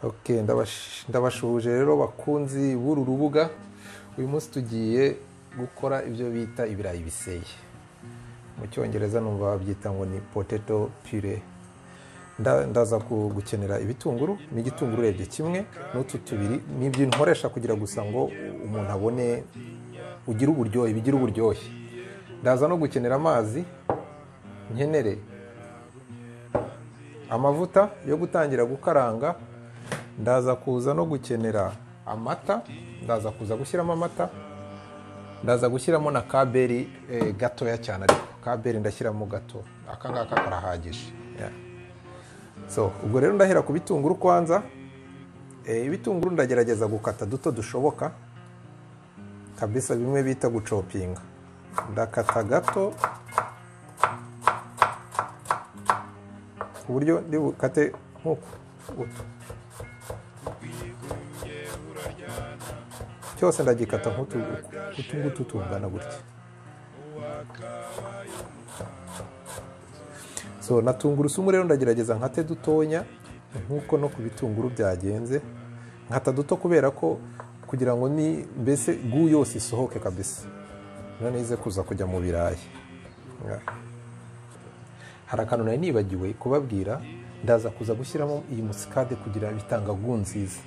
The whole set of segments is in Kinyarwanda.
Okay, ndabash- ndabashuhuje rero bakunzi b'uru rubuga uyu munsi tugiye gukora ibyo bita ibirayi biseye mu cyongereza numva babyita ngo ni potato pure Nda- ndaza ku- gukenera ibitunguru ni igitunguru urebye kimwe n'utu tubiri ni ibyo nkoresha kugira gusa ngo umuntu abone ugire uburyohe bigira uburyohe ndaza no gukenera amazi nkenere amavuta yo gutangira gukaranga ndaza kuza no gukenera amata ndaza kuza gushyiramo amata ndaza gushyiramo na kaberi eh, gatoya cyane ariko kaberi ndashyiramo gato aka ngaka karahagije Yeah. so ubwo rero ndahera ku bitunguru kwanza Eh, ibitunguru ndagerageza gukata duto dushoboka kabisa bimwe bita gucopinga ndakata gato ku buryo ndi bukate nk'uku guto. cyose ndagikata nk'utu utu ngutu tungana gutya so na tungurusumu rero ndagerageza nkate dutonya nk'uko no ku bitunguru byagenze nkata duto kubera ko kugira ngo ni mbese gu yose isohoke kabisa noneho ize kuza kujya mu birayi Yeah. hari akantu nari nibagiwe kubabwira ndaza kuza gushyiramo iyi musikade kugira bitanga gu nziza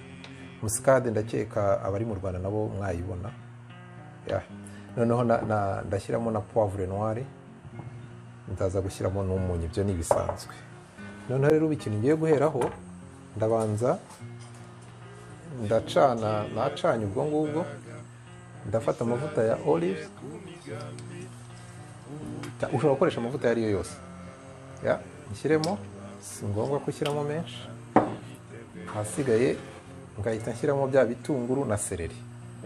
musikade ndakeka abari mu rwanda nabo mwayibona Yeah. noneho na- na- ndashyiramo na poivre noire ndaza gushyiramo n'umunyu ibyo ni ibisanzwe noneho rero ikintu ngiye guheraho ndabanza ndacana nacanye ubwo ngubwo ndafata amavuta ya olive Ta- ushobora gukoresha amavuta ayo ari yo yose Ya, nshyiremo si ngombwa ko ushyiramo menshi ahasigaye ngahita nshyiramo bya bitunguru na sereri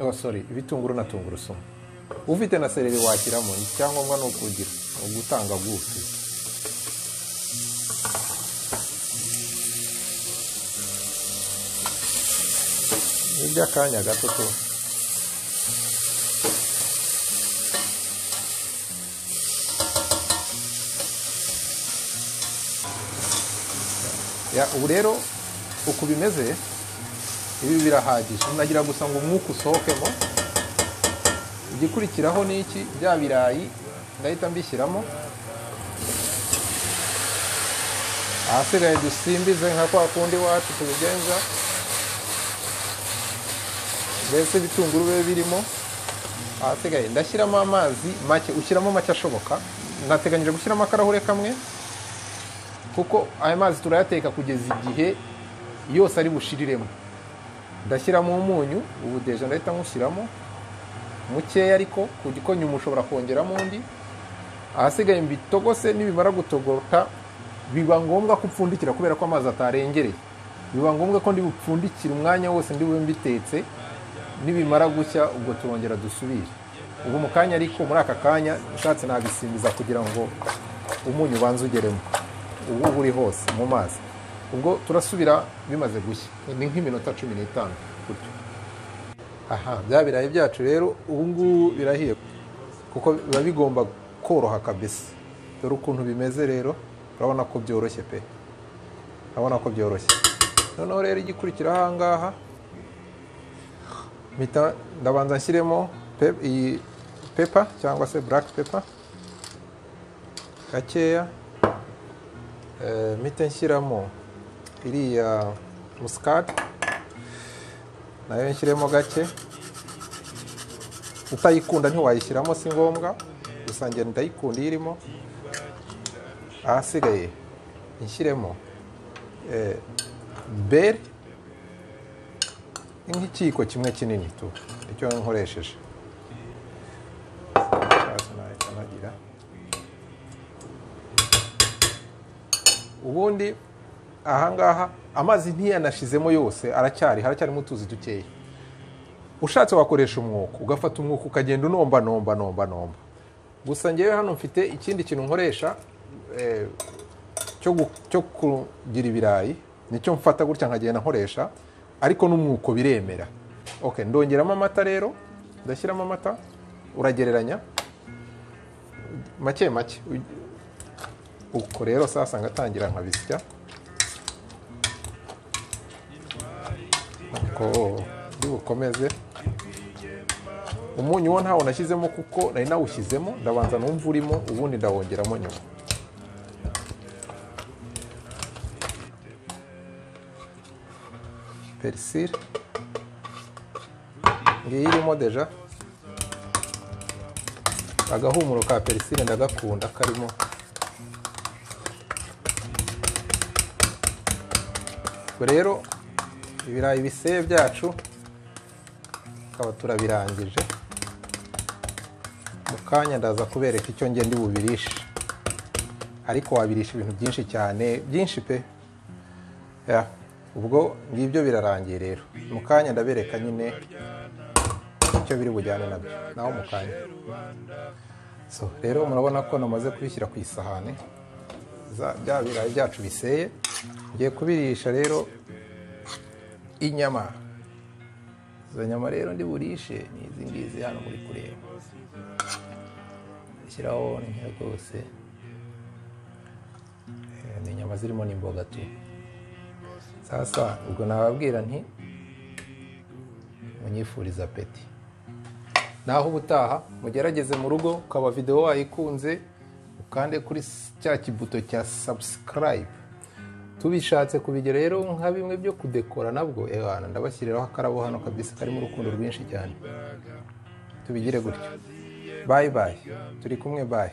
oh, sorry ibitunguru na tungurusumu ufite na sereri washyiramo icyangombwa ni ukugira ni ugutanga gufi ni iby'akanya gato tu Ya, ubu rero uku bimeze ibi birahagije nagira gusa ngo umwuka usohokemo igikurikiraho ni iki bya birayi ndahita mbishyiramo ahasigaye dusimbize nka kwa kundi wacu tubigenza mbese ibitunguru bibe birimo ahasigaye ndashyiramo amazi make ushyiramo make ashoboka nateganyije gushyiramo akarahure kamwe kuko aya mazi turayateka kugeza igihe yose ari bushiriremo ndashyiramo umunyu ubu deje ndahita nywushyiramo mukeya ariko ku gikonyuma ushobora kongeramo undi ahasigaye mbitogose nibimara gutogota biba ngombwa ko upfundikira kubera ko amazi atarengereye biba ngombwa ko ndibupfundikira umwanya wose ndi bube mbitetse nibimara gushya ubwo turongera dusubire ubu mu kanya ariko muri aka kanya ushatse nabisimbiza kugira ngo umunyu ubanze ugeremo ubu uba uri hose mu mazi ubwo turasubira bimaze gushya ni nk'iminota cumi n'itanu gutyo aha bya birayi byacu rero ubu ngubu birahiye kuko biba bigomba koroha kabisa dore ukuntu bimeze rero urabona ko byoroshye pe urabona ko byoroshye noneho rero igikurikiraho aha ngaha mpita ndabanza nshyiremo pe- iyi pepa cyangwa se black pepa gakeya Eh, mpite nshyiramo iriya musikade nayo nshyiremo gake utayikunda ntiwayishyiramo si ngombwa gusa njye ndayikunda iyo irimo ahasigaye nshyiremo eh, beri ni nk'ikiyiko kimwe kinini tu icyo nkoresheje Hasi nahita nagira. ubundi ahangaha amazi ntiyanashizemo yose aracyari haracyarimo utuzi dukeya ushatse wakoresha umwuko ugafata umwuko ukagenda unomba nomba nomba nomba gusa ngewe hano mfite ikindi kintu nkoresha eh, cyo gu- cyo kugira ibirayi nicyo mfata gutya nkagenda nkoresha ariko n'umwuko biremera okay ndongeramo amata rero ndashyiramo amata uragereranya make make uko rero sasa ngatangira nkabisya ko uri bukomeze umunyu wo ntawo nashyizemo kuko nari nawushyizemo ndabanza numva urimo ubundi ndawongeramo nyuma perisire ngiyi irimo deja agahumuro ka perisire ndagakunda karimo ubwo rero ibirayi biseye byacu tukaba turabirangije mu kanya ndaza kubereka icyo ngenda ndi bubirishe ariko wabirisha ibintu byinshi cyane byinshi pe Ya, ubwo ngibyo birarangiye rero mu kanya ndabereka nyine icyo biri bujyane nabyo naho mu kanya so rero murabona ko namaze kubishyira ku isahani za- bya birayi byacu biseye ngiye kubirisha rero inyama izo nyama rero ndi burishe ni izi ngizi hano muri kureba shyiraho nkeya rwose Eh, ni inyama zirimo n'imboga tu sasa ubwo nababwira nti munyifuriza peti naho ubutaha mugerageze mu rugo ukaba videwo wayikunze ukande kuri s- cya kibuto cya subscribe tubishatse kubigira rero nka bimwe byo kudekora nabwo ehana ndabashyiriraho akarabo hano kabisa karimo urukundo rwinshi cyane tubigire gutyo bayi bayi turi kumwe bayi